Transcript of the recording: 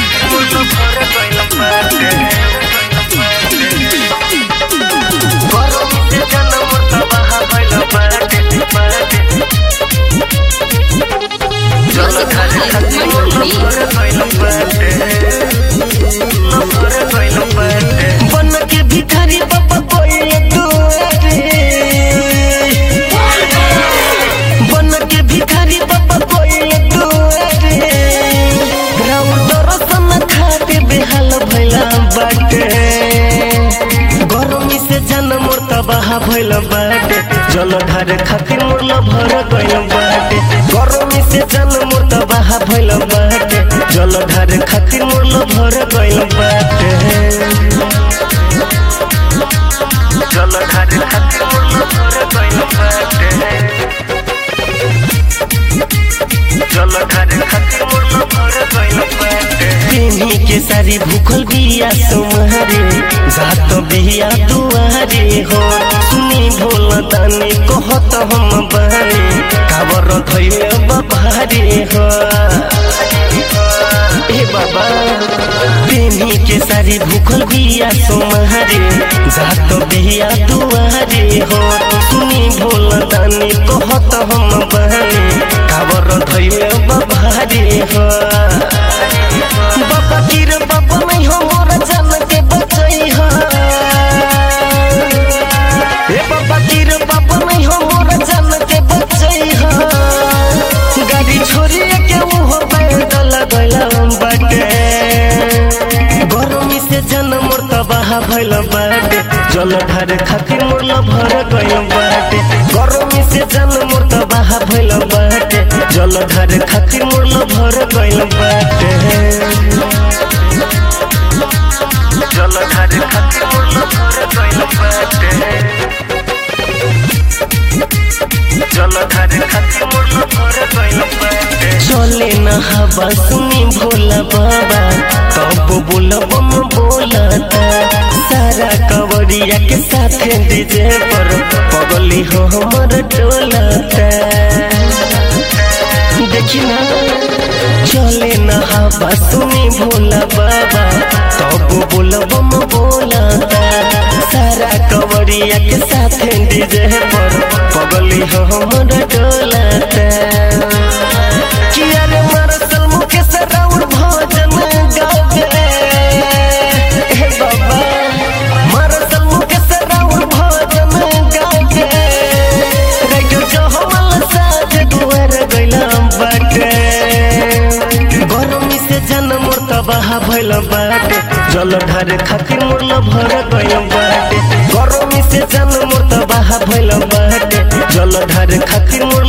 बन के भिखारी बाबा कोई दुआरे बन के भिखारी बाबा कोई दुआरे राउर दर्शन खाते बेहाल भैला बाटे गरमी से जन मोर तबाह भैल बाटे जल ढारे खातिर मोर भर गइल बाटे गरमी से जन मोर तबाह भैल बाटे जल ढारे खातिर मोर भर गइल बाटे जल ढारे खातिर मोर भर गइल बाटे जल ढारे खातिर मोर भर गइल बाटे प्रेमी के सारी भूखल बिया तुम्हारे जात बिया दुआरे हो सुनी भोल तानी कहत हम बारे काबर धैले बाबारे हो ए बाबा प्रेमी के सारी भूखल बिया तुम्हारे जात बिया दुआरे हो सुनी भोल तानी कहत हम बारे काबर धैले बाबारे हो बाबा गिर बाबा नहीं हो मोरा जान के बचई हा ए बाबा गिर बाबा नहीं हो मोरा जान के बचई हा गाड़ी छोड़ी के वो हो पैदल गइला बाटे गरमी से जन मोर तबाह भइल बाटे जल ढारे खातिर मोर भर गइल बाटे गरमी से जन मोर तबाह भइल बाटे जल ढारे खातिर मोर भर गइल बाटे जल ढारे खातिर मोर भर गइल बाटे जल ढारे खातिर मोर भर गइल बाटे चले न हवा सुनी भोला बाबा कब बोलब हम बोलता सारा कवरिया के साथ डीजे पर पगली हो हमर टोलता देखी ना चले न हवा सुनी भोला बाबा कब बोलब हम बोलता सारा कवरिया के साथ डीजे पर पगली हो हमर टोलता किया रे मरसल मुके से राउर भजन गावे हे बाबा मरसल मुके से राउर भजन गावे रैजो जो हमल साथ दुआर गइलाम बाटे गरमी से जन मोर तबाह भइल बाटे जल ढारे खातिर मोर भर गइल बाटे गरमी से जन मोर तबाह भइल बाटे जल ढारे खातिर मोर